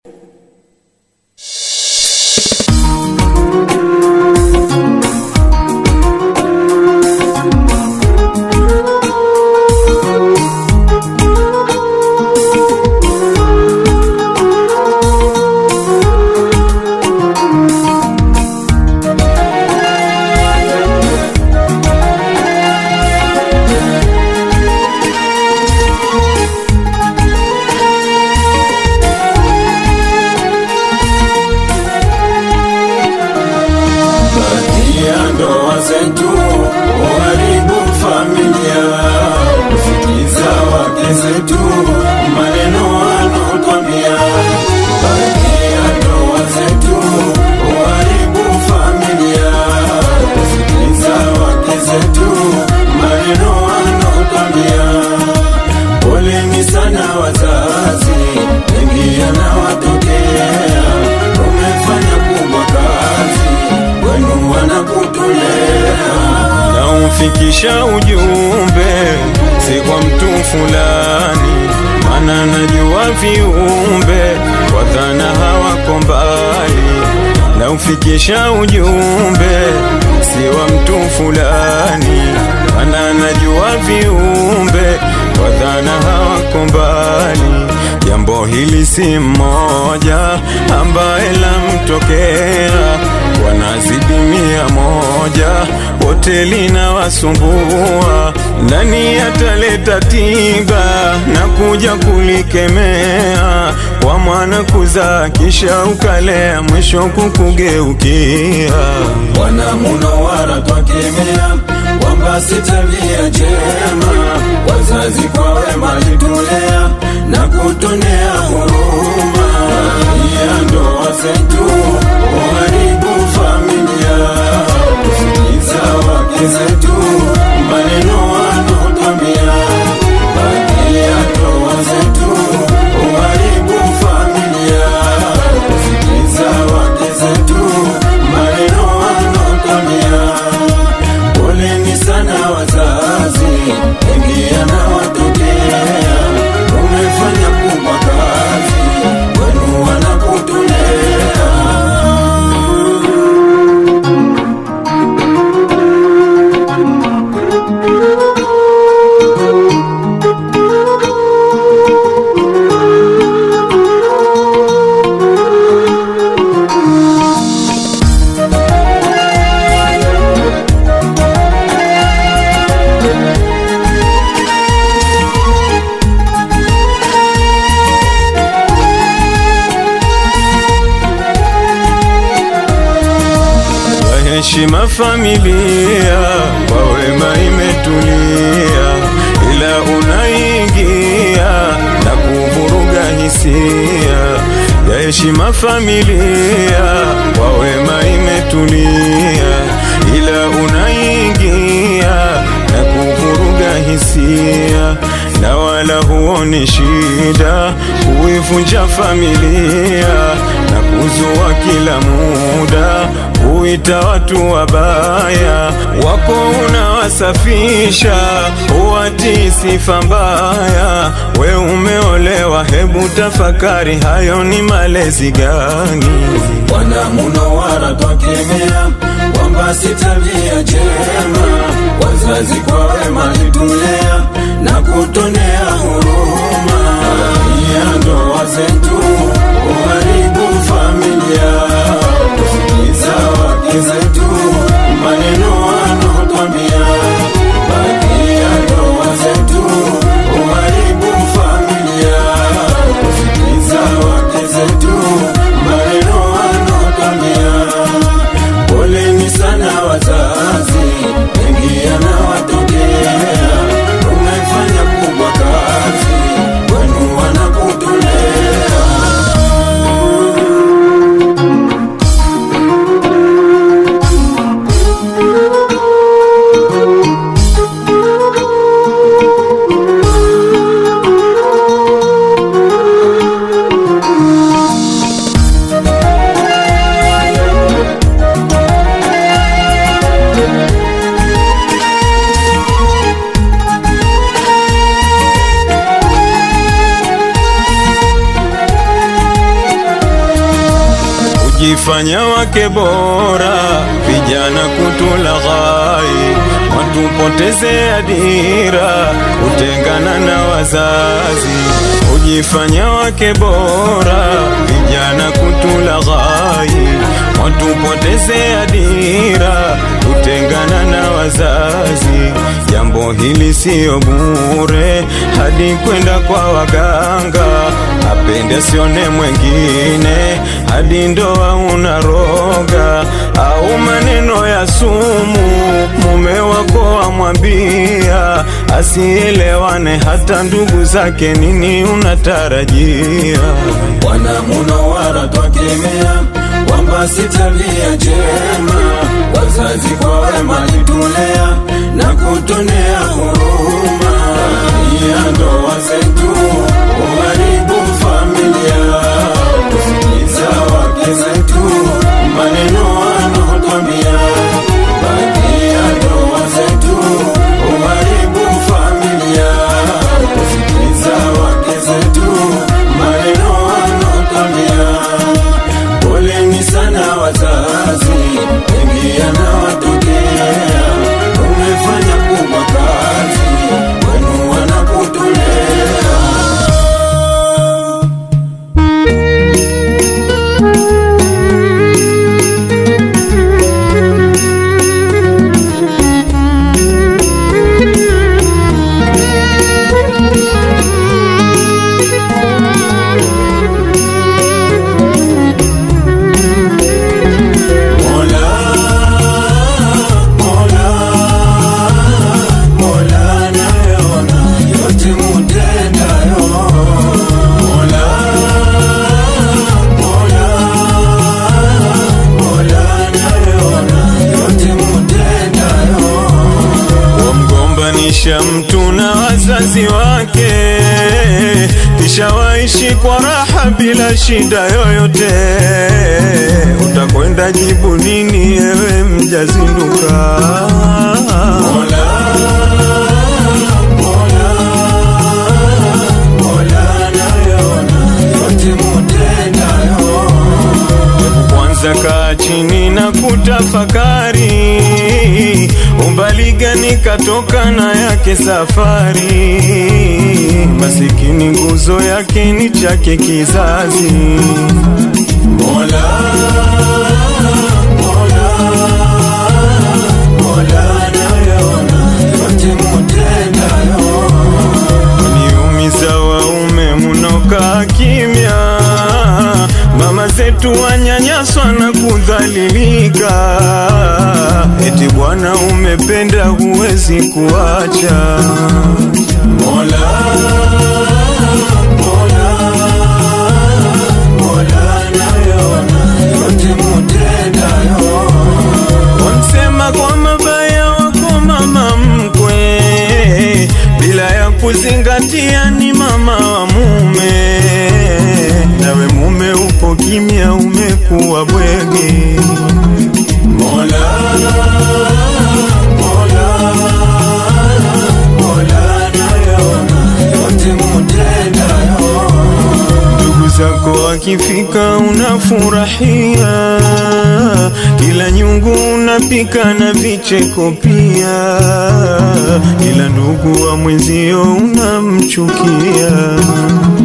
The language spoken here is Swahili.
Baadhi ya ndoa zetu uharibu familia, kusikiza wake zetu maneno wanaotwambia. Baadhi ya ndoa zetu uharibu familia, kusikiza wake zetu maneno wanaotwambia. Poleni sana wazazi, mengi yanawatokea, umefanya kubwa kazi wenu wanakutolea na umfikisha ujumbe si kwa mtu fulani, mana najua viumbe kwa dhana hawako mbali, na umfikisha ujumbe si wa mtu fulani, mana najua viumbe kwa dhana hawako mbali. Jambo hili si mmoja ambaye lamtokea, wanazidi mia moja, wote linawasumbua. Nani ataleta tiba na kuja kulikemea? Kwa mwana kuzaa kisha ukalea, mwisho kukugeukia. Wanamunawara twakemea kwamba si tabia njema, wazazi kwa wema litulea na kutonea huruma ya ndoa zetu uharibu familia, kusikiza wake zetu maneno wanaotwambia. Baadhi ya ndoa zetu uharibu familia, kusikiza wake zetu maneno wanaotwambia. Poleni sana wazazi, mengi yanawatokea, umefanya kubwa kazi, wenu wanakutolea. ya heshima familia kwa wema imetulia, ila unaingia na kuvuruga hisia ya heshima familia kwa wema imetulia, ila unaingia na kuvuruga hisia na wala huoni shida kuivunja familia na kuzua kila muda huita watu wabaya wako unawasafisha huwatii sifa mbaya we umeolewa hebu tafakari hayo ni malezi gani wanamunawara twakemea kwamba si tabia njema wazazi kwa wema litulea na kutonea huruma ya ndoa zetu uharibu familia kusikiza wake zetu maneno wanaotwambia baadhi ya ndoa zetu uharibu familia kusikiza wake zetu maneno wanaotwambia poleni sana wazazi mengi yanawatokea umefanya kubwa kazi wenu Ujifanya wake bora, vijana kutulaghai, watupoteze dira, kutengana na wazazi. Ujifanya wake bora, vijana kutulaghai, watupoteze dira, kutengana na wazazi. Jambo hili siyo bure, hadi kwenda kwa waganga, apende sione mwengine, hadi ndoa unaroga, au maneno ya sumu mume wako amwambia, asielewane hata ndugu zake, nini unatarajia? Bwana Munawara twakemea kwamba si tabia njema, wazazi kwa wema litulea na kutonea huruma. Ya ndoa zetu uharibu familia, kusikiliza wake zetu maneno wanaotwambia. Baadhi ya ndoa zetu uharibu familia, kusikiliza wake zetu maneno wanaotwambia. Poleni sana wazazi, mengi yanawatokea. Umefanya kubwa kazi, wenu wanakutolea. Mola, Mola, Mola anayeona yote mutendayo. Mola, Mola, Mola anayeona yote mutendayo. wamgombanisha mtu na wazazi wake, kisha waishi kwa raha bila shida yoyote. Utakwenda jibu nini ewe mjazinduka? Mola, Mola, Mola anayeona yote mutendayo. Kwanza kaa chini na kutafakari, umbali gani katoka na yake safari. Masikini nguzo yake ni chake kizazi. Mola, Mola, Mola anayeona yote mutendayo. Niumiza waume munokaa kimya, mama zetu wanyanyaswa na kudhalilika, eti bwana umependa huwezi kuacha. Mola, Mola, Mola anayeona yote mutendayo. Wamsema kwa mabaya wako mama mkwe, bila ya kuzingatia ni mama wa mume. Nawe mume upo kimya, umekuwa bwege. Mola, Mola, Mola anayeona yote mutendayo. Ndugu zako wakifika unafurahia, kila nyungu unapika na vicheko pia, ila ndugu wa mwenzio unamchukia.